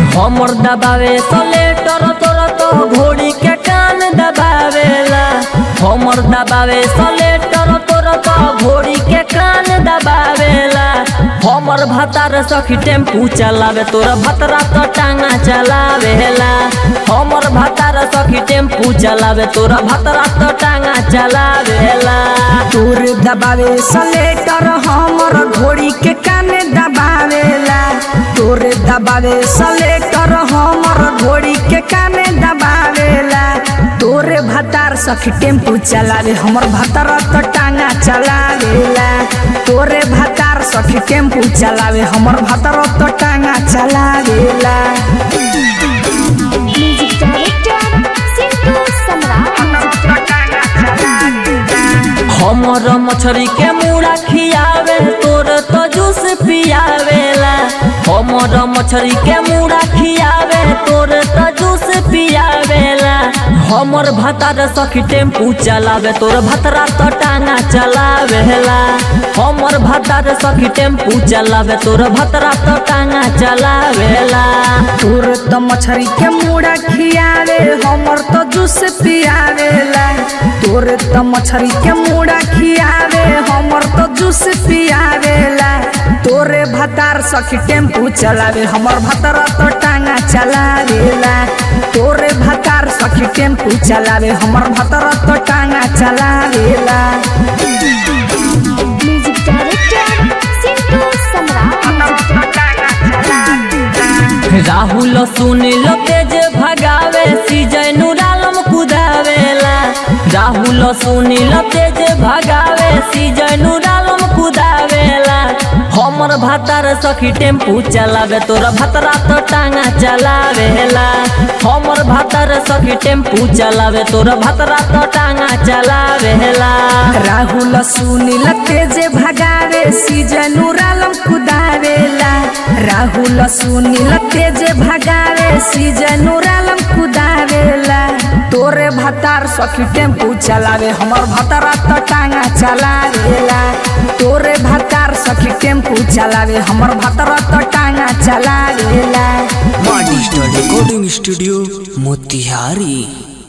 हमर दबावे सलेटर तोर तो घोड़ी के कान दबावेला हमर दबावे सलेटर तोर तो घोड़ी के कान दबावेला हमर भतार सखी टेम्पू चलावे तोर भतरा तो टांगा चलावेला हमर भतार सखी टेम्पू चलावे तोर भतरा तो टांगा चलावेला तोर दबावे सलेटर हमर घोड़ी के काने दबावेला तोर दबावे सलेटर हमर घोड़ी के काने दबावेला तोरे भतार सखी टेम्पू चलावे हमर भतार तो टांगा चलावेला तोरे भतार सखी टेम्पू चलावे हमर भतार तो टांगा चलावेला म्यूजिक डायरेक्टर सिंटू सम्राट हमर मछरी के मुड़ा खियावे तोर तो जूस पियावेला हमर मछरी के मुड़ा खियावे तोर तो जूस पियावेला हमर भतार सखी टेम्पू चलावे तोर भतरा तो टांगा चलावेला हमर भतार सखी टेम्पू चलावे तोर भतरा तो टांगा चलावेला तोर तो मछरी के मुड़ा खियावे हमर तो जूस पियावेला तोर तो मछरी के मुड़ा खियावे हमर तो जूस पियावेला तोरे भतार सखी टेम्पू चलावे हमर भतार तो टांगा चलावेला तोरे भतार सखी टेम्पू चलावे हमर भतार तो टांगा चलावेला म्यूजिक डायरेक्टर सिंटू सम्राट राहुल सुनील तेज भगावे सीजय नुरालम कुदावेला राहुल सुनील तेज भगावे सीजय नुरालम कुदावेला हमर भतार सखी टेम्पू चलावे तोर भतरा तो टांगा चलावेला हमर भतार सखी टेम्पू चलावे तोर भतरा तो टांगा चलावेला राहुल सुनील तेज भगावे सीजन रालम कुदावेला राहुल सुनील तेज भगावे सीजन रालम कुदावेला तोरे भतार सखी टेम्पू चलावे हमर भतारा तो टांगा चलावेला तोरे भतार सखी टेम्पू चलावे हमर भतारा तो टांगा चलावेला डिजिटल रिकॉर्डिंग स्टूडियो मोतिहारी